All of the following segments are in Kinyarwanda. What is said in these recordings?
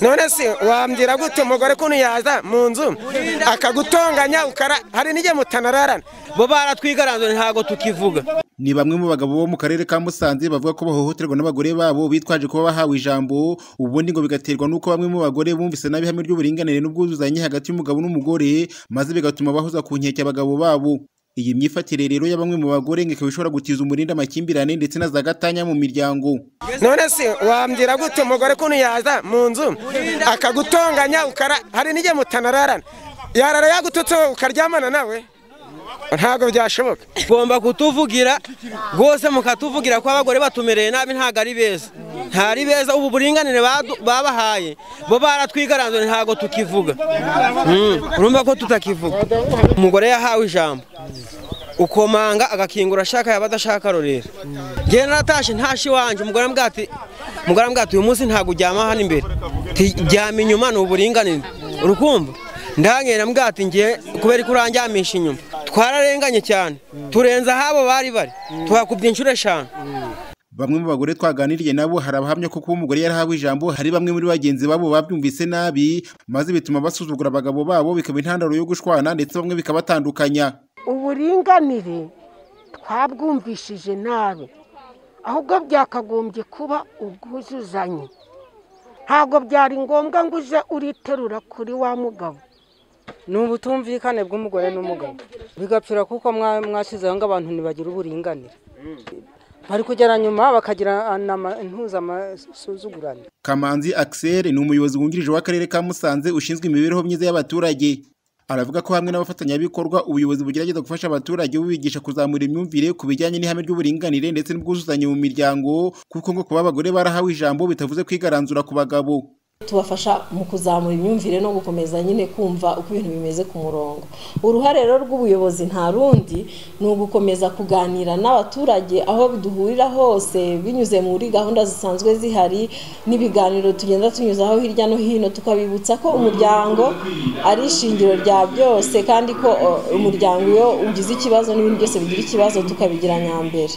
none se wambwira gute umugore kuntu yaza mu nzu akagutonganya ukara hari n'igihe mutanararana bo baratwigaranzwe ntabwo tukivuga ni bamwe mu bagabo bo mu karere ka Musanze bavuga ko bahohoterwa n'abagore babo bitwaje kuba bahawe ijambo ubundi ngo bigaterwa n'uko bamwe mu bagore bumvise nabi ihame ry'uburinganire n'ubwuzuzanye hagati y'umugabo n'umugore maze bigatuma bahoza ku nkeke abagabo babo iyi myifatire rero ya bamwe mu bagore ngo ikaba ishobora gutiza umurindi amakimbirane ndetse na za gatanya mu miryango none se wambwira gute umugore kuntu yaza mu nzu akagutonganya ukara hari n'igihe mutanararana yarara yagututse wowe ukaryamana nawe ntabwo byashoboka ugomba kutuvugira rwose mukatuvugira ko abagore batumereye nabi ntabwo ari beza ntari beza ubu buringanire babahaye bo baratwigaranzwe ntabwo tukivuga urumva ko tutakivuga umugore yahawe ijambo ukomanga agakingura ashaka yaba adashaka rorera njyewe naratashe ntashe iwanjye umugore ambwira ati umugore ambwira ati uyu munsi ntabwo uryama hano imbere ryama inyuma ni uburinganire urukumva ndangenda ambwira ati njyewe kubera ko uranjyamisha inyuma twararenganye cyane turenza ahabo bari bari tuhakubye inshuro eshanu bamwe mu bagore twaganiriye nabo hari abahamya ko kuba umugore yarahawe ijambo hari bamwe muri bagenzi babo babyumvise nabi maze bituma basuzugura abagabo babo bikaba intandaro yo gushwana ndetse bamwe bikabatandukanya uburinganire twabwumvishije nabi ahubwo byakagombye kuba ubwuzuzanye ntabwo byari ngombwa ngo uze uriterura kuri wa mugabo ni ubutumvikane bw'umugore n'umugabo bigapfira kuko mwashyizeho ngo abantu ntibagira uburinganire bari kugera nyuma bakagira ntuzamasuzugurane kamanzi axel ni umuyobozi wungirije w'akarere ka musanze ushinzwe imibereho myiza y'abaturage aravuga ko hamwe n'abafatanyabikorwa ubuyobozi bugerageza gufasha abaturage bubigisha kuzamura imyumvire ku bijyanye n'ihame ry'uburinganire ndetse n'ubwuzuzanye mu miryango kuko ngo kuba abagore barahawe ijambo bitavuze kwigaranzura ku bagabo tubafasha mu kuzamura imyumvire no gukomeza nyine kumva uko ibintu bimeze ku murongo uruhare rero rw'ubuyobozi nta rundi ni ugukomeza kuganira n'abaturage aho duhurira hose binyuze muri gahunda zisanzwe zihari n'ibiganiro tugenda tunyuzaho hirya no hino tukabibutsa ko umuryango ari ishingiro rya byose kandi ko umuryango iyo ugize ikibazo n'ibintu byose bigira ikibazo tukabigira nyambere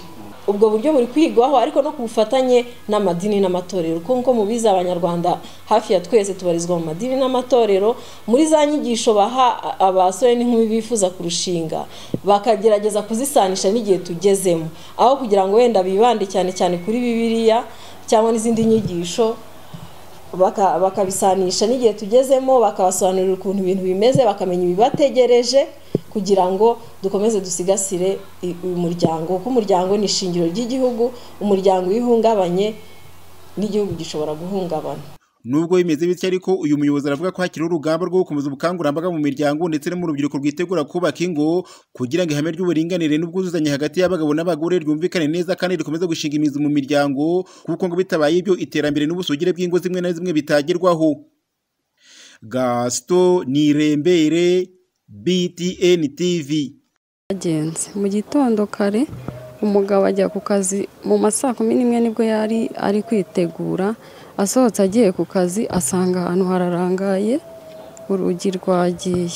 ubwo buryo buri kwigwaho ariko no ku bufatanye n'amadini n'amatorero kuko mubizi abanyarwanda hafi ya twese tubarizwa mu madini n'amatorero muri za nyigisho baha abasore n'inkumi bifuza kurushinga bakagerageza kuzisanisha n'igihe tugezemo aho kugira ngo wenda bibande cyane cyane kuri bibiliya cyangwa n'izindi nyigisho bakabisanisha n'igihe tugezemo bakabasobanurira ukuntu ibintu bimeze bakamenya ibibategereje kugira ngo dukomeze dusigasire uyu muryango kuko umuryango ni ishingiro ry'igihugu umuryango iyo uhungabanye n'igihugu gishobora guhungabana nubwo bimeze bityo ariko uyu muyobozi aravuga ko hakiri urugamba rwo gukomeza ubukangurambaga mu miryango ndetse no mu rubyiruko rwitegura kubaka ingo kugira ngo ihame ry'uburinganire n'ubwuzuzanye hagati y'abagabo n'abagore ryumvikane neza kandi rikomeze gushinga imizi mu miryango kuko ngo bitabaye ibyo iterambere n'ubusugire bw'ingo zimwe na zimwe bitagerwaho gasito nirembere btn tv agenzi mu gitondo kare umugabo ajya ku kazi mu ma saa kumi n'imwe nibwo yari ari kwitegura asohotse agiye ku kazi asanga ahantu hararangaye urugi rwagiye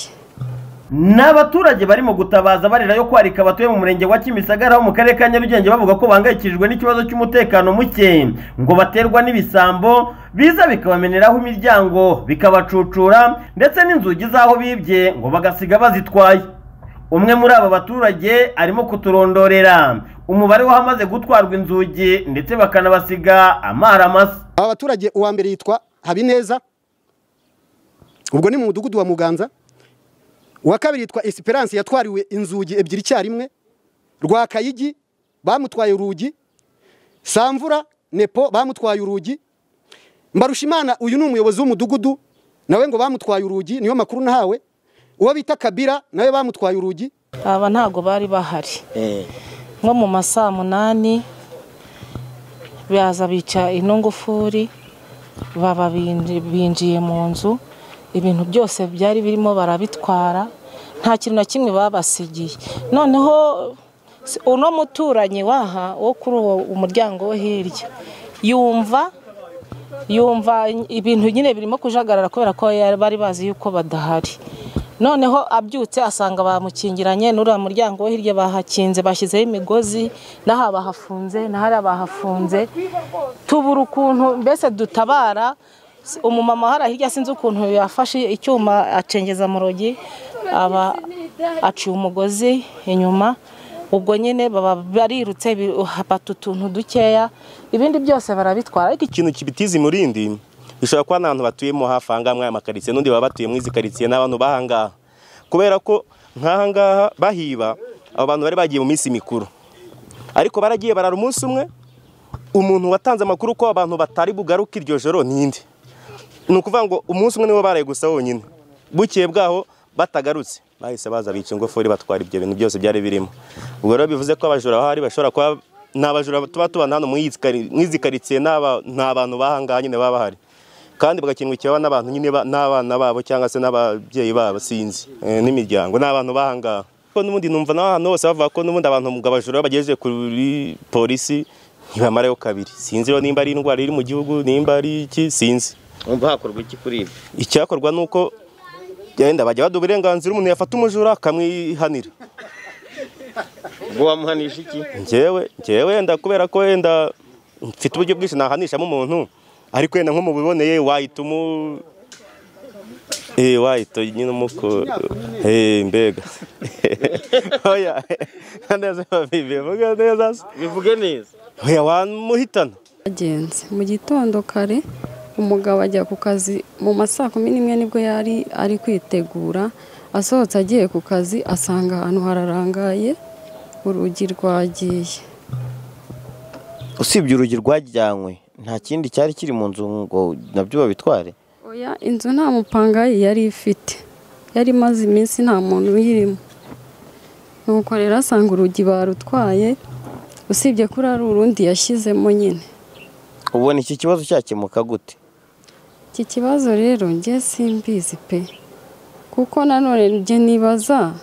ni abaturage barimo gutabaza barira yo kwarika abatuye mu murenge wa kimisagara ho mu karere ka nyarugenge bavuga ko bahangayikishijwe n'ikibazo cy'umutekano muke ngo baterwa n'ibisambo biza bikabameneraho imiryango bikabacucura ndetse n'inzugi z'aho bibye ngo bagasiga bazitwaye umwe muri aba baturage arimo kuturondorera umubare w'abamaze gutwarwa inzugi ndetse bakanabasiga amaramasa aba baturage uwa mbere yitwa habineza ubwo ni mu mudugudu wa muganza uwa kabiri yitwa Esperance yatwariwe inzugi ebyiri icyarimwe rwa kayigi bamutwaye urugi samvura nepo bamutwaye urugi mbarushimana uyu ni umuyobozi w'umudugudu nawe ngo bamutwaye urugi niyo makuru nahawe uwo bita kabira nawe bamutwaye urugi aba ntabwo bari bahari nko mu masaa munani baza bica ino ngufuri baba binjiye mu nzu ibintu byose byari birimo barabitwara nta kintu na kimwe babasigiye noneho uno muturanyi waha wo kuri uwo umuryango wo hirya yumva yumva ibintu nyine birimo kujagarara kubera ko bari bazi yuko badahari noneho abyutse asanga bamukingiranye n'uriya muryango wo hirya bahakinze bashyizeho imigozi n'aha bahafunze n'ahari bahafunze tubura ukuntu mbese dutabara umumama hari hirya sinzi ukuntu yafashe icyuma acengeza mu rugi aba aciye umugozi inyuma ubwo nyine baba barirutse bi- hapata utuntu dukeya ibindi byose barabitwara ariko ikintu kibitiza imurindi bishobora kuba n'abantu batuyemo hafi ahangaha muri aya makaritsiye n'undi baba batuye muri izi karitsiye n'abantu bahangaha kubera ko nk'ahangaha bahiba abo bantu bari bagiye mu minsi mikuru ariko baragiye barara umunsi umwe umuntu watanze amakuru ko abantu batari bugaruke iryo joro n'indi ni ukuvuga ngo umunsi umwe niwo baraye gusa wonyine bukeye bwaho batagarutse bahise baza bica ingofuri batwara ibyo bintu byose byari birimo ubwo rero bivuze ko abajura bahari bashobora kuba ni abajura tuba tubana hano muri izi kari- muri izi karitsiye ni aba- ni abantu bahangaha nyine baba bahari kandi bagakingukirwa n'abantu nyine ba- n'abana babo cyangwa se n'ababyeyi babo sinzi eh, n'imiryango n'abantu bahangaha ko n'ubundi numva n'ahantu hose bavuga ko n'ubundi abantu mu abajura bagejeje kuri polisi ntibamarayo kabiri sinzi rero nimba ari indwara iri mu gihugu nimba ari iki sinzi Umva hakorwa iki kuri ibi? icyakorwa ni uko genda bajya baduha uburenganzira umuntu yafata umujura akamwihanira Ubwo wamuhanisha iki? njyewe njyewe wenda kubera ko wenda mfite uburyo bwinshi nahanishamo umuntu ariko wenda nko mubiboneye wahita umu eh wahita nyine umuko eh mbega oya neza bivuga neza se? Bivuge neza. oya wamuhitana Agenze mu gitondo kare umugabo ajya ku kazi mu ma saa kumi n'imwe nibwo yari ari kwitegura asohotse agiye ku kazi asanga ahantu hararangaye urugi rwagiye Usibye urugi rwajyanywe nta kindi cyari kiri mu nzu ngo nabyo babitware. oya inzu nta mupanga ye yari ifite yari imaze iminsi nta muntu uyirimo nuko rero asanga urugi barutwaye usibye kuri ari urundi yashyizemo nyine Ubona iki kibazo cyakemuka gute? iki kibazo rero njye simbizi pe kuko nanone njye nibaza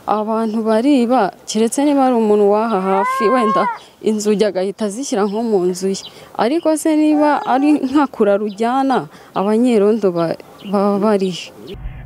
abantu bariba keretse niba ari umuntu waha hafi wenda inzugi agahita azishyira nko mu nzu ye ariko se niba ari nka kura rujyana abanyerondo ba- baba barihe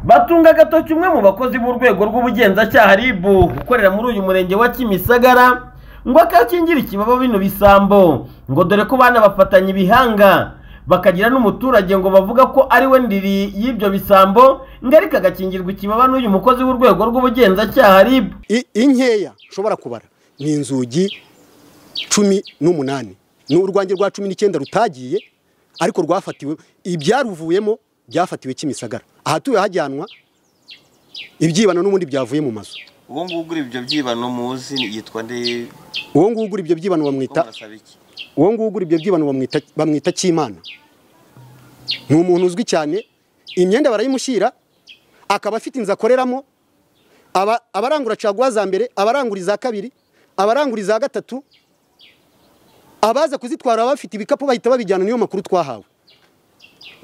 batunga agatoki umwe mu bakozi b'urwego rw'ubugenzacyaha RIB ukorera muri uyu murenge wa Kimisagara ngo akakingira ikibaba bino bisambo ngo dore ko bana bafatanya ibihanga bakagira n'umuturage ngo bavuga ko ari we ndiri y'ibyo bisambo ngo ariko agakingirwa ikibaba n'uyu mukozi w'urwego rw'ubugenzacyaha RIB inkeya ushobora kubara ni inzugi cumi n'umunani ni urwange rwa cumi n'icyenda rutagiye ariko rwafatiwe ibyaruvuyemo byafatiwe kimisagara ahatuwe hajyanwa ibyibano n'ubundi byavuye mu mazu Uwo nguwo ugura ibyo byibano muzi yitwa nde? uwo nguwo ugura ibyo byibano bamwita Murasaba iki? uwo nguwo ugura ibyo byibano bamwita bamwita cyimana ni umuntu uzwi cyane imyenda barayimushyira akaba afite inzu akoreramo aba- abarangura caguwa za mbere abarangura iza kabiri abarangura iza gatatu abaza kuzitwara baba bafite ibikapu bahita babijyana niyo makuru twahawe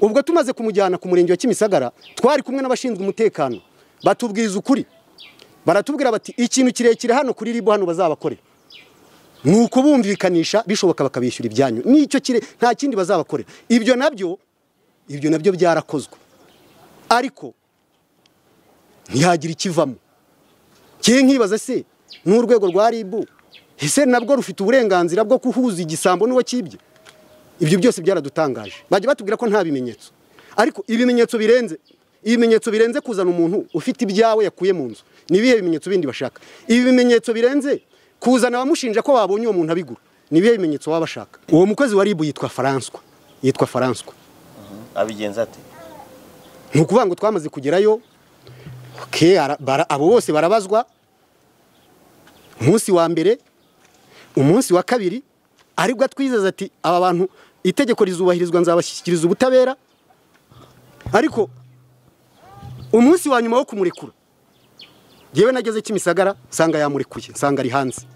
ubwo tumaze kumujyana ku murenge wa kimisagara twari kumwe n'abashinzwe umutekano batubwiza ukuri baratubwira bati ikintu kirekire hano kuri ribu hano bazabakorera ni ukubumvikanisha bishoboka bakabishyura ibyanyu nicyo kire nta kindi bazabakorera ibyo nabyo ibyo nabyo byarakozwe ariko ntihagira ikivamo kiye nkibaza se n'urwego rwa ribu ese nabwo rufite uburenganzira bwo kuhuza igisambo n'uwo kibye ibyo byose byaradutangaje bajya batubwira ko nta bimenyetso ariko ibimenyetso birenze ibimenyetso birenze kuzana umuntu ufite ibyawe yakuye mu nzu ni ibihe bimenyetso bindi bashaka ibi bimenyetso birenze kuzana abamushinja ko babonye uwo muntu abigura ni ibihe bimenyetso baba bashaka uwo mukozi wa ribu yitwa faranswa yitwa faranswa Abigenza ate? ni ukuvuga ngo twamaze kugerayo ke ara- bara- abo bose barabazwa umunsi wa mbere umunsi wa kabiri aribwo atwizeza ati aba bantu itegeko rizubahirizwa nzabashyikiriza ubutabera ariko umunsi wa nyuma wo kumurekura yewe nageze kimisagara nsanga yamurekuye nsanga ari hanze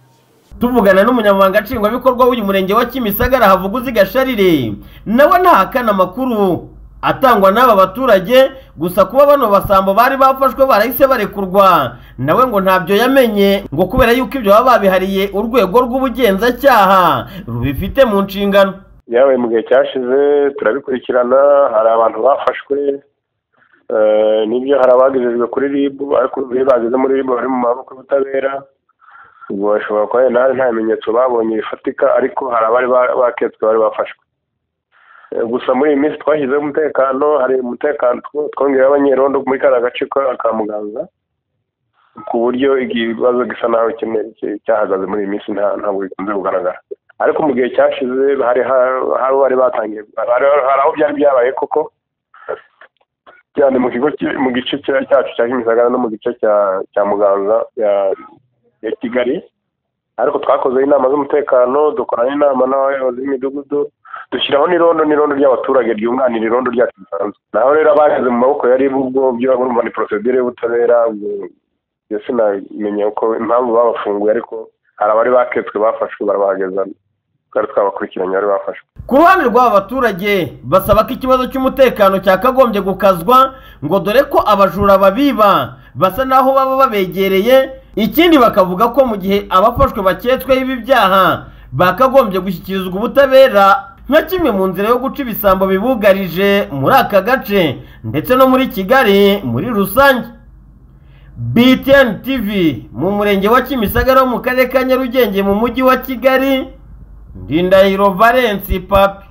tuvugana n'umunyamabanga nshingwabikorwa w'uyu murenge wa kimisagara havuguzi gasharire nawe ntahakana amakuru atangwa n'aba baturage gusa kuba bano basambo bari bafashwe barahise barekurwa nawe ngo ntabyo yamenye ngo kubera yuko ibyo baba babihariye urwego rw'ubugenzacyaha rubifite mu nshingano yawe mu gihe cyashize turabikurikirana hari abantu bafashwe eh, nibyo hari abagejejwe kuri ribu ariko iyo bageze muri ribu bari mu maboko y'ubutabera ubwo bashobora kuba wenda hari nta bimenyetso babonye bifatika ariko hari abari ba- baketswe bari bafashwe gusa muri iyi minsi twashyizeho umutekano hari umutekano two- twongeyeho abanyerondo muri kariya gace ka- ka muganga ku buryo ikibazo gisa naho kimwe- ki- cyahagaze muri iyi minsi nta ntabwo bikunze kugaragara ariko mu gihe cyashize hari ha- hari aho bari batangiye hari hari aho byari byabaye koko cyane mu kigo ki- mu gice cya- cyacu cya kimisagara no mu gice cya cya muganza ya- ya kigali ariko twakoze inama z'umutekano dukorana inama n'abayobozi b'imidugudu dushyiraho n'irondo n'irondo ry'abaturage ryunganira irondo ryacu risanzwe naho rero abaheze mu maboko ya ribu ubwo byo urumva ni procedure y'ubutabera ubwo njye sinamenya uko impamvu babafunguye ariko hari abari baketswe bafashwe barabahageza twari twabakurikiranye bari bafashwe ku ruhande rw'aba baturage basaba ko ikibazo cy'umutekano cyakagombye gukazwa ngo dore ko abajura babiba basa n'aho baba babegereye ikindi bakavuga ko mu gihe abafashwe baketsweho ibi byaha bakagombye gushyikirizwa ubutabera nka kimwe mu nzira yo guca ibisambo bibugarije muri aka gace ndetse no muri kigali muri rusange btn tv mu murenge wa kimisagara wo mu karere ka nyarugenge mu mujyi wa kigali ndindahiro valensi papi